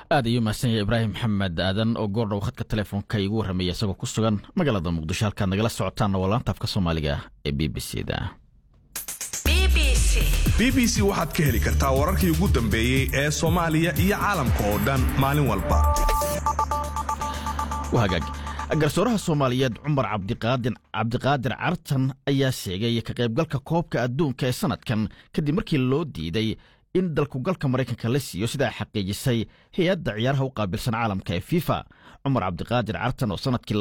aad ayuu mahadsan yahay ibraahim maxamed aadan oo goordhow khadka telefoonka igu warramaya isagoo ku sugan magaalada muqdisho halkaad nagala socotaanna waa laanta afka soomaaliga ee b b c da b b c waxaad ka heli kartaa wararkii ugu dambeeyey ee soomaaliya iyo caalamka oo dhan maalin walba hagaag garsooraha soomaaliyeed cumar cabdiqaadir cartan ayaa sheegay ka qaybgalka koobka adduunka ee sanadkan kadib markii loo diiday in dalkugalka maraykanka la siiyo sidaa xaqiijisay hay-adda ciyaaraha u qaabilsan caalamka ee fifa cumar cabdiqaadir cartan oo sanadkii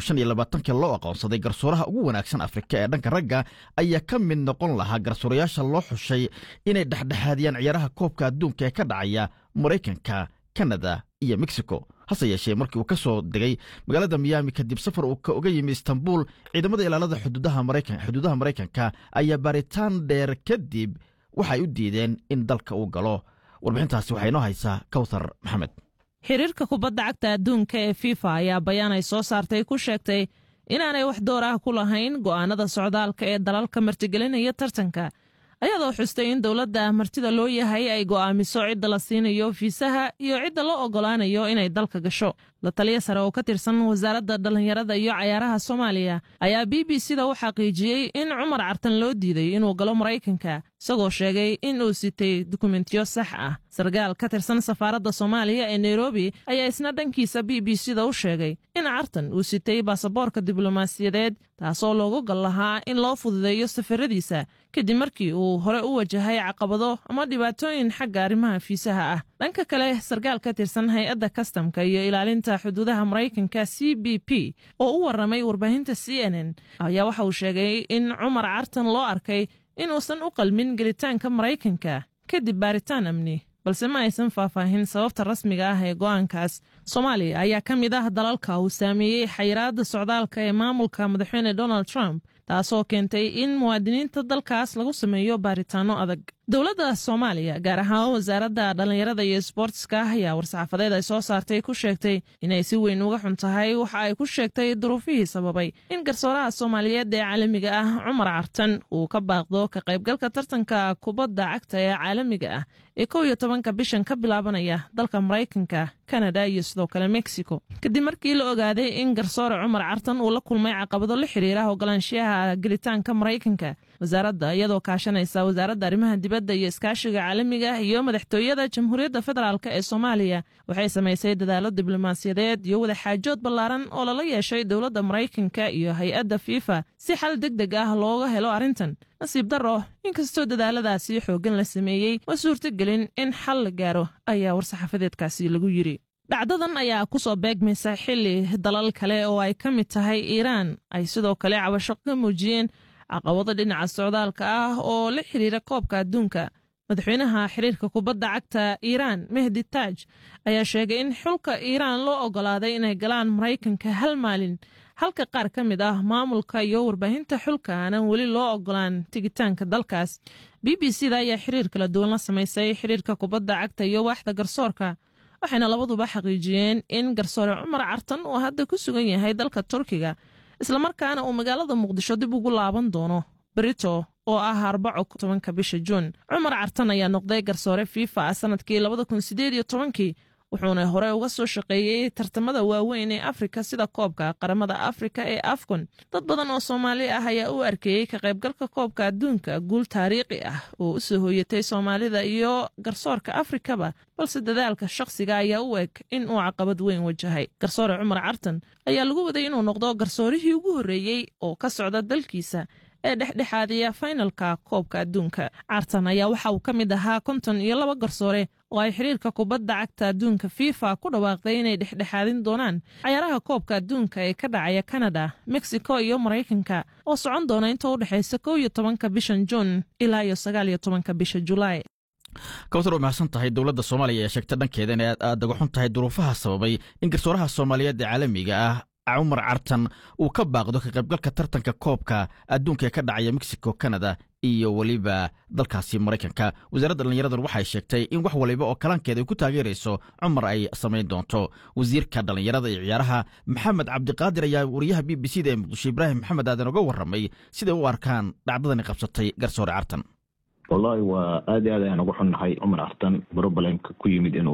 loo aqoonsaday garsooraha ugu wanaagsan afrika ee dhanka ragga ayaa ka mid noqon lahaa garsoorayaasha loo xushay inay dhexdhexaadiyaan ciyaaraha koobka adduunka ee ka dhacaya maraykanka kanada iyo mexico hase yeeshee markii uu ka soo degay magaalada miyaami kadib safar uu uga yimi istanbul ciidamada ilaalada xuduudaha maraykanka ayaa baaritaan dheer kadib waxay u diideen in dalka uu galo warbixintaasi waxaa inoo haysaa kawthar maxamed xiriirka kubadda cagta adduunka ee fifa ayaa bayaan ay soo saartay ku sheegtay inaanay wax door ah ku lahayn go'aanada socdaalka ee dalalka martigelinaya tartanka ayadoo xustay in dowladda martida loo yahay ay go'aamiso cidda la siinayo fiisaha iyo cidda loo oggolaanayo inay dalka gasho la taliya sare oo ka tirsan wasaaradda dhallinyarada iyo cayaaraha soomaaliya ayaa b b c da u xaqiijiyey in cumar cartan loo diiday inuu galo maraykanka isagoo sheegay in uu sitay dukumentiyo sax ah sarkaal ka tirsan safaaradda soomaaliya ee nairobi ayaa isna dhankiisa b b c da u sheegay in cartan uu sitay baasaboorka diblomaasiyadeed taasoo loogu gal lahaa in loo fududeeyo safaradiisa kadib markii uu hore u wajahay caqabado ama dhibaatooyin xagga arrimaha fiisaha ah dhanka kale sarkaal ka tirsan hay-adda kastamka iyo ilaalinta xuduudaha maraykanka c b p oo u warramay warbaahinta c n n ayaa waxa uu sheegay in cumar cartan loo arkay inuusan u qalmin gelitaanka maraykanka kadib baaritaan amni balse ma aysan faahfaahin sababta rasmiga ah ee go'aankaas soomaaliya ayaa ka mid ah dalalka uu saameeyey xayiraadda socdaalka ee maamulka madaxweyne donald trump taasoo keentay in muwaadiniinta dalkaas lagu sameeyo baaritaanno adag dowladda soomaaliya gaar ahaan wasaaradda dhallinyarada iyo sboortiska ayaa war-saxaafadeed ay soo saartay ku sheegtay inay si weyn uga xun tahay waxa ay ku sheegtay duruufihii sababay in garsooraha soomaaliyeed ee caalamiga ah cumar cartan uu ka baaqdo ka qaybgalka tartanka kubadda cagta ee caalamiga ah ee kow iyo tobanka bishan ka bilaabanaya dalka maraykanka kanada iyo sidoo kale mexico kadib markii la ogaaday in garsoore cumar cartan uu la kulmay caqabado la xiriira ogolaanshiyaha gelitaanka maraykanka wasaaradda iyadoo kaashanaysa wasaaradda arrimaha dibadda iyo iskaashiga caalamiga iyo madaxtooyada jamhuuriyadda federaalk ee soomaaliya waxay samaysay dadaalo diblomaasiyadeed iyo wadaxaajood ballaaran oo lala yeeshay dowladda maraykanka iyo hay-adda fifa si xal deg deg ah looga helo arrintan nasiib darro inkastoo dadaaladaasi xooggan la sameeyey ma suurtogelin in xal la gaaro ayaa war-saxaafadeedkaasi lagu yidhi dhacdadan ayaa ku soo beegmaysa xilli dalal kale oo ay ka mid tahay iiraan ay sidoo kale cabasho ka muujiyeen caqabado dhinaca socdaalka ah oo la xiriira koobka adduunka madaxweynaha xiriirka kubadda cagta iiraan mehdi taaj ayaa sheegay in xulka iiraan loo oggolaaday inay galaan maraykanka hal maalin halka qaar ka mid ah maamulka iyo warbaahinta xulka aanan weli loo oggolaan tigitaanka dalkaas b b c da ayaa xiriir kala duwan la samaysay xiriirka kubadda cagta iyo waaxda garsoorka waxayna labaduba xaqiijiyeen in garsoore cumar cartan uu hadda ku sugan yahay dalka turkiga islamarkaana uu magaalada muqdisho dib ugu laaban doono brito oo ah arbaco tobanka bisha juun cumar cartan ayaa noqday garsoore fifa ah sanadkii labada kun sideed iyo tobankii wuxuuna hore uga soo shaqeeyey tartamada waaweyn ee afrika sida koobka qaramada afrika ee afcon dad badan oo soomaali ah ayaa u arkeeyey ka qaybgalka koobka adduunka guul taariikhi ah oo u soo hooyatay soomaalida iyo garsoorka afrikaba balse dadaalka shakhsiga ayaa u eg in uu caqabad weyn wajahay garsoore cumar cartan ayaa lagu waday inuu noqdo garsoorihii ugu horreeyey oo ka socda dalkiisa ee dhexdhexaadiya faynalka koobka adduunka cartan ayaa waxa uu ka mid ahaa konton iyo laba garsoore oo ay xiriirka kubadda cagta adduunka fifa ku dhawaaqday inay dhexdhexaadin doonaan cayaaraha koobka adduunka ee ka dhacaya kanada mexico iyo maraykanka oo socon doona inta u dhexaysa kow iyo tobanka bishan juun ilaa iyo sagaal iyo tobanka bisha julaay kawtar waa mahadsan tahay dowladda soomaaliya ayaa sheegtay dhankeeda in aad aad uga xun tahay duruufaha sababay in garsooraha soomaaliyeed ee caalamiga ah cumar cartan uu ka baaqdo ka qaybgalka tartanka koobka adduunka ee ka dhacaya mexico canada iyo weliba dalkaasi maraykanka wasaaradda dhallinyaradan waxay sheegtay in wax waliba oo kalaankeeda ay ku taageerayso cumar ay samayn doonto wasiirka dhallinyarada iyo ciyaaraha maxamed cabdiqaadir ayaa wariyaha b b c da ee muqdisho ibraahim maxamed aadan uga warramay siday u arkaan dhacdadani qabsatay garsoore cartan wallaahi waa aad i aad ayaan uga xunnahay cumar cartan brobalemka ku yimid inuu